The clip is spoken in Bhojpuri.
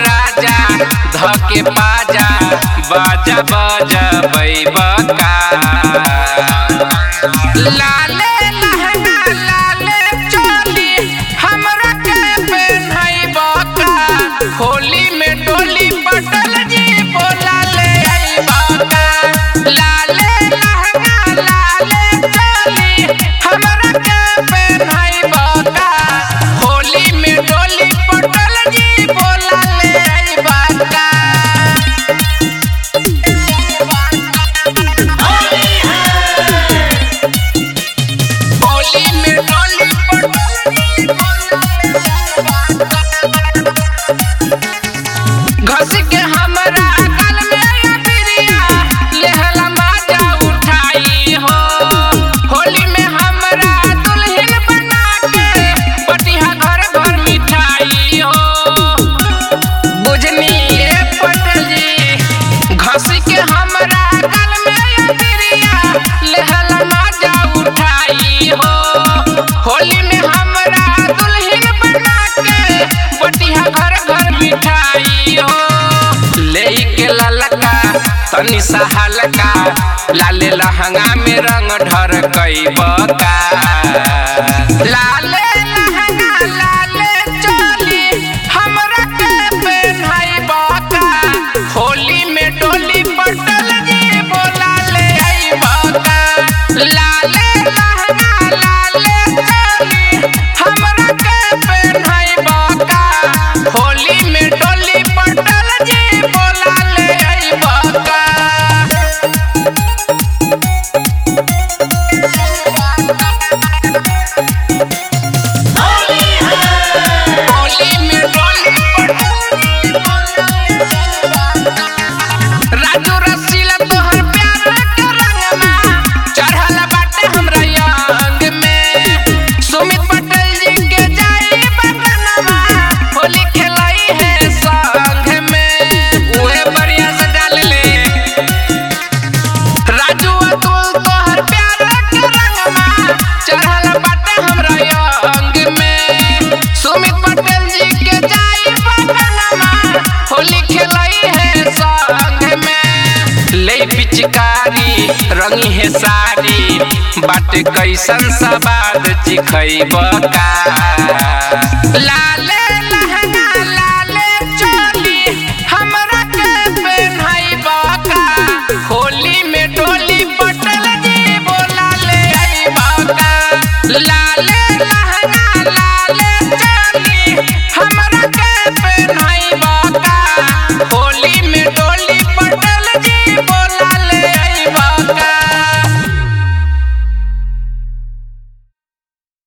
राजा धके पाजा बाजा बाजा बैबका लाले लहंगा लाले चोली हमरा के पेन्हैबका होली में डोली पटल जी बोला ले अइबका लाले लहंगा लाले चोली हमरा के पेन्हैबका होली में डोली पटल जी बोला ले अइबका होली में डोली घस के हमरा गल में पिरिया लेहला माजा उठाई हो होली में हमरा दुल्हन बना के पटिहा घर घर मिठाई हो बुझनी ए पटल जी घस के हमरा गल में पिरिया लेहला माजा उठाई हो होली में हमरा दुल्हन बना के पटिहा घर घर मिठाई हो ले के ललका तनी सा हल्का लाले लहंगा में रंग ढर बका लाले लहंगा लाले चोली हमरा के पेन्हाई बका होली में डोली पटल जी बोला ले आई बका लाले लहंगा लाले चोली हमरा के पेन्हाई बका होली में डोली पटल जी बोला ले आई बका होली में डोली राजू रसीला तोहर प्यार के रंगमा चढ़ल बाटे हमरा अंग में सुमित पटेल जी के जाई बगनमा होली खेलाई है संग में उहे बढ़िया से डाल ले राजू अतुल तोहर प्यार के रंगमा चढ़ल बाटे हमरा अंग में सुमित पटेल जी के जाई बगनमा होली खेलाई है संग में ले पिचकारी रंगी है साड़ी बाटे कैसन सवाद चिखैबका लाले लहंगा लाले चोली हमरा के पेन्हैबका होली में डोली पटल जी बोला ले अइबका लाले लहंगा लाले चोली हमरा के पेन्हैबका